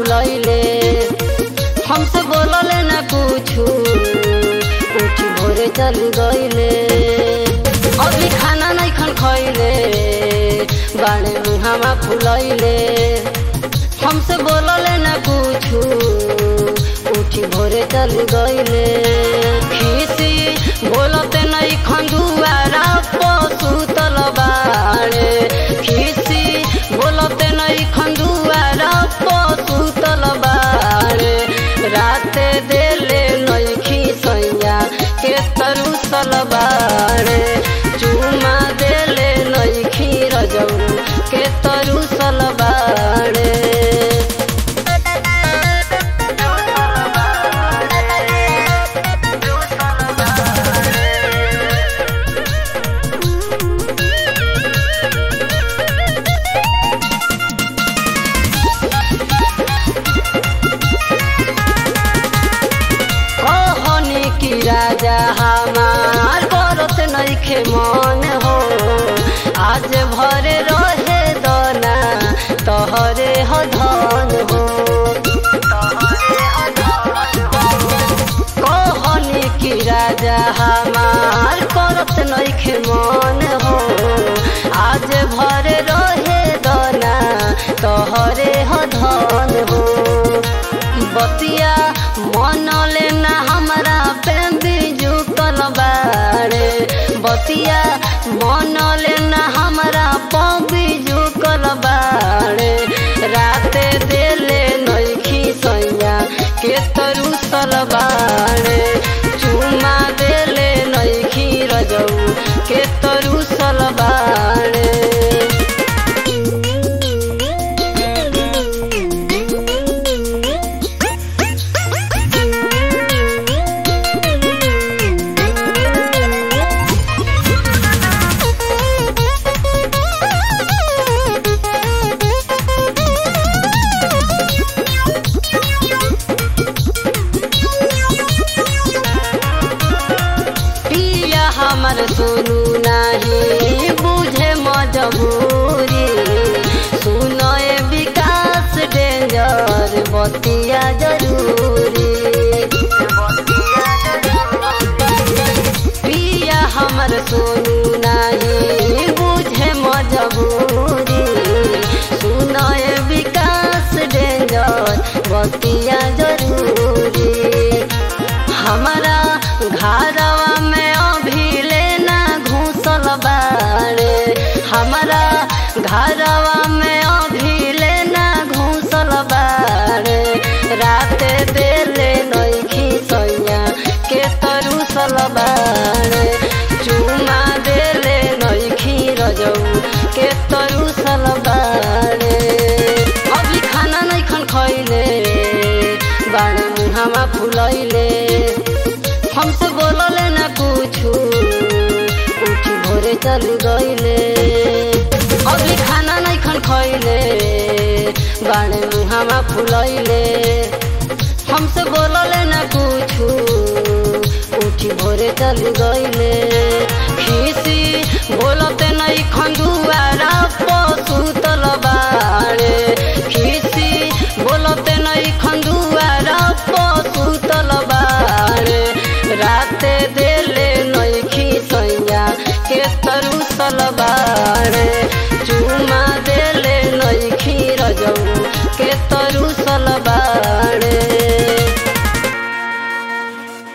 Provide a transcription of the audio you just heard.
फुलैले हमसे बोलले न कुछु उठी भोरे चल गईले अभी खाना नहीं खन खैले बाणे मुहामा फुलैले हमसे बोलले न कुछु उठी भोरे चल गईले खीसी बोलते नहीं खंडुआरा पशु तलबारे खीसी बोलते नहीं खंडुआरा पशु तलबारे राते देले नहीं खीसैया के तरु सलबारे चुमा देले नहीं खीर जऊ के तरु सलबारे कहनी की राजा हमार करत नइखे मन हो आज भरे रहे दना तहरे ह धन हो कहनी की राजा हमार करत नइखे मन हो आज भरे रहे दना तहरे ह धन हो बतिया मन लेना हमरा पे बिजू कलबारे बतिया मन लेना हमरा पे बिजू कलबारे राते देले नइखी सैया के तरु सलबारे चुमा देले नइखी रजऊ के तरु सलबारे पिया हमर सुनू नाही बुझे मजबूरी सुनए विकास डेंजर बतिया जरूरी पिया हमर सुनू नाही बुझे मजबूरी सुनए विकास डेंजर बतिया जरूरी हमारा घरवा में अभी लेना घूसल बारे हमारा घरवा में अभी लेना घूसल बारे राते देले नइखी सैया के तरुसल बारे चुमा देले नइखी रजऊ के तरुसल बारे अभी खाना नहीं खन खैले बाणे मुहामा फुलैले हमसे बोलले न कुछु उठी भोरे चल गईले अभी खाना नहीं खन खैले बाणे मुहामा फुलैले हमसे बोलले न कुछु उठी भोरे चल गईले खीसी बोलते